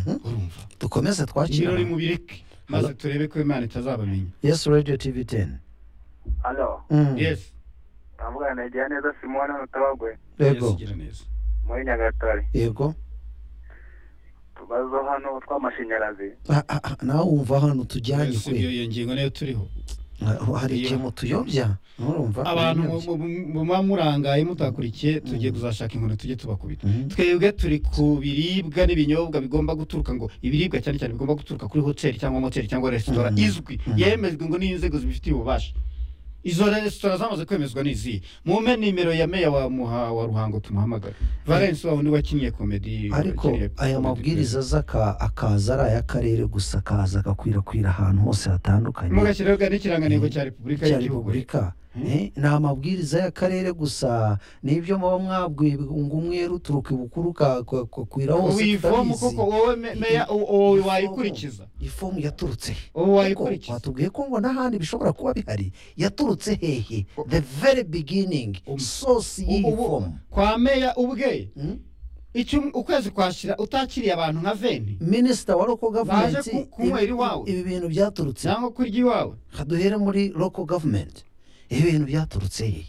urumva dukomeze twakira ibirori mubireke maze turebe ko imana itazabamenya yes radio tv 10 Halo, Mm. yesi navugana na Igiraneza Simone Mutabagwe yesi yego gira neza muri Nyagatare. yego Tubazo hano tw'amashanyarazi. Ah, ah, ah, nawe wumva hano tujyanye si kwe iyo iyo ngingo niyo turiho Ah, hari iyo- ikintu tuyobya nurumva abantu mu- mu- mu- muba murangaye mutakurikiye tugiye kuzashaka inkoni tujye tubakubita Mhm. twebwe turi ku biribwa n'ibinyobwa bigomba guturuka ngo ibiribwa cyane cyane bigomba guturuka kuri hoteli cyangwa moteli cyangwa resitora Mhm. izwi yemejwe ngo n'inzego zibifitiye ububasha izo resitora zamaze kwemezwa n'izihe mume nimero ya meya wa muha wa ruhango tumuhamagare valence wa wundi wakinnye komedi ariko wakiniye aya Comedy mabwiriza Club. z'aka akaza ari ay'akarere gusa akaza agakwirakwira ahantu hose hatandukanye mugashyiraho n'ikirangantego cya repubulika cya y'igihugu repubulika Mhm. Eh, ni amabwiriza y'akarere gusa nibyo muba mwabwiye ngo umwe ruturuka ibukuru ka- ka- kakwira hose wivomu tutabizi. koko wowe me- meya u- u- Ifomu. wayikurikiza ifomu yaturutse he? ubu Ariko wayikurikiza batubwiye ko ngo n'ahandi bishobora kuba bihari yaturutse hehe the very beginning Um. sosi y'iyi Ubu- fomu kwa meya ubwe Mm? icyo ukwezi kwashira utakiriye abantu nka veni minisita wa local government ku- kunywera ibi- iwawe. ibi bintu byaturutse he? cyangwa kurya iwawe Reka duhere muri local government ibi bintu byaturutse hehe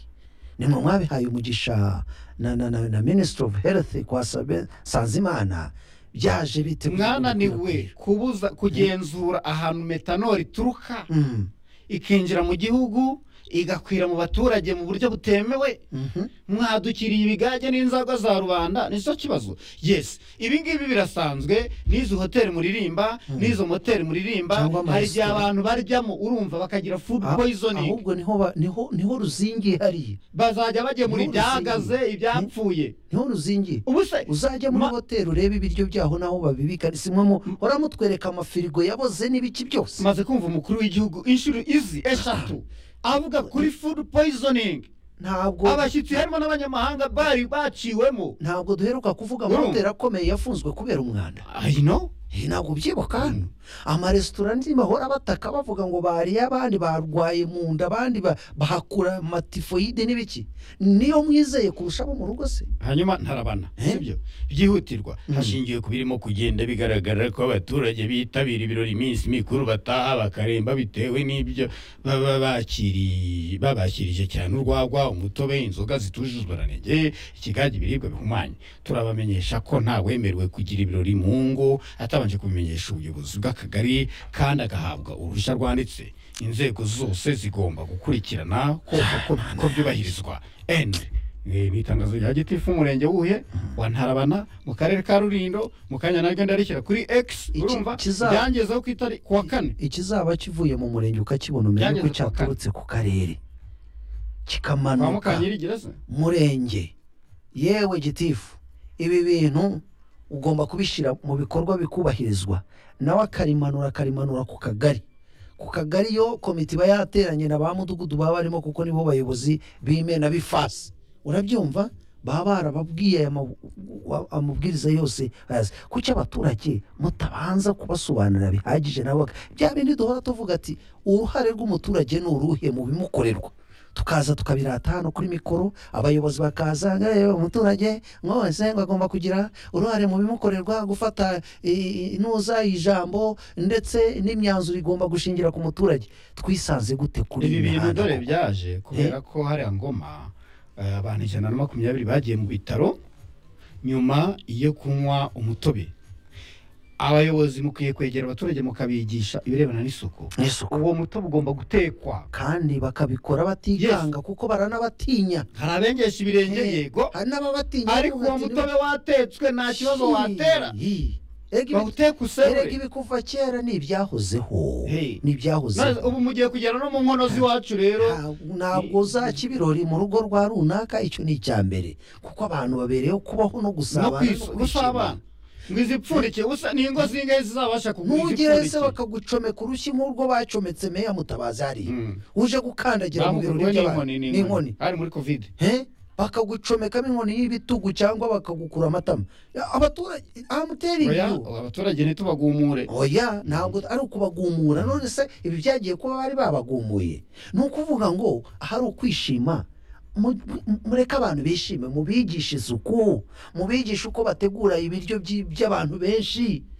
ni mwe mwabihaye umugisha na, na, na, na minister of health kwa Sabe- sanzimana byaje bite mwananiwe kubuza kugenzura ahantu metanoli ituruka Mm, ikinjira mu gihugu igakwira mu baturage mu buryo butemewe mhm. mwadukiriye ibigage n'inzagwa za rubanda nicyo kibazo yes ibi ngibi birasanzwe n'izo hoteli muririmba n'izo moteri muririmba Cyangwa amaresitora. hari igihe abantu baryamo urumva bakagira food Ah, poisoning ahubwo niho ba- niho niho ruzingiye hariya bazajya bajya muri N'uruzingi. ibyahagaze ibyapfuye niho ruzingiye ubu se uzajya muri Ma- hoteli urebe ibiryo byaho n'aho babibika si mwe mu uramutwereka amafirigo yaboze n'ibiki byose tumaze kumva umukuru w'igihugu inshuro izi eshatu avuga kuri food poisoning ntabwo abashyitsi harimo n'abanyamahanga bari baciwemo ntabwo duheruka kuvuga Urumva? amahoteli akomeye yafunzwe kubera umwanda I know Eh, ntabwo ubyibuka hano amaresitora ntibahora bataka bavuga ngo bariye abandi barwaye mu nda abandi ba- bahakura matifoyide n'ibiki niyo mwizeye kurusha abo mu rugo se hanyuma ntarabana Eh? sibyo byihutirwa hashingiwe ku birimo kugenda bigaragara ko abaturage bitabira ibirori iminsi mikuru bataha bakaremba bitewe n'ibyo baba bakiriye babakirije cyane urwagwa umutobe inzoga zitujuje ubuziranenge ikigage ibiribwa bihumanye turabamenyesha ko nta wemerewe kugira ibirori mu ngo atabanje kubimenyesha ubuyobozi bw'akagari kandi agahabwa uruhushya rwanditse inzego zose zigomba gukurikirana ko, ko, ko byubahirizwa End. Eh, ni itangazo rya gitifu umurenge wuhe wa ntarabana mu karere ka rurindo mu kanya naryo ndarishyira kuri x Iki- urumva kiza- byangezeho ku itari ku wa kane ikizaba kivuye mu murenge ukakibona umenye ko Byageze ku wa kane. cyaturutse ku karere kwa kikamanuka mukanyirigira se murenge yewe gitifu ibi bintu ugomba kubishyira mu bikorwa bikubahirizwa nawe akarimanura akarimanura ku kagari ku kagari yo komite iba yateranye na ba mudugudu baba barimo kuko nibo bayobozi b'imena b'ifasi urabyumva baba barababwiye aya mabu- wa- amabwiriza yose bayazi kuki abaturage mutabanza kubasobanurira bihagije nabo baka- bya bindi duhora tuvuga ati uruhare rw'umuturage ni uruhe mu bimukorerwa tukaza tukabirata hano kuri mikoro abayobozi bakaza ngo "Eh, umuturage mwose ngo agomba kugira uruhare mu bimukorerwa gufata eh, inuza ijambo ndetse n'imyanzuro igomba gushingira ku muturage twisanze gute kuri ibi iyi bintu mihanda dore koko? byaje kubera ko hariya ngoma eh, abantu ijana na makumyabiri bagiye mu bitaro nyuma yo kunywa umutobe abayobozi mukwiye kwegera abaturage mukabigisha ibirebana n'isuku n'isuku uwo mutobe ugomba gutekwa kandi bakabikora batikanga kuko baranabatinya hari abengesha ibirenge Eh, yego hari n'ababatinya ariko uwo mutobe watetswe nta kibazo watera bawuteka erega usebure ibikuva kera ni ibyahozeho Hey. ni ibyahozeho Maze ubu mugiye kugera no mu nkono z'iwacu rero Nta- ntabwo uzaca ibirori mu rugo rwa runaka icyo ni icya mbere kuko abantu babereyeho kubaho no no gusabana no kwis- gusabana kwishimana. ngo izipfundike usa ni ingo zingahe zizabasha kugura ntugere se izipfundike bakagucomeka urushyi nk'urwo bacometse meya mutabazi hariya Mm. uje gukandagira mu birori Bamuguriwe by'abantu n'inkoni n'inkoni n'inkoni hari muri covid Eh? bakagucomekamo inkoni y'ibitugu cyangwa bakagukura amatama Ya, abaturage amuteringi oya abaturage ntitubagumure oya ntabwo ari ukubagumura none se ibi byagiye kuba bari babagumuye ni ukuvuga ngo ahari ukwishima mu- mu- mureke abantu bishime mubigishe isuku mubigishe uko bategura ibiryo by'i- by'abantu benshi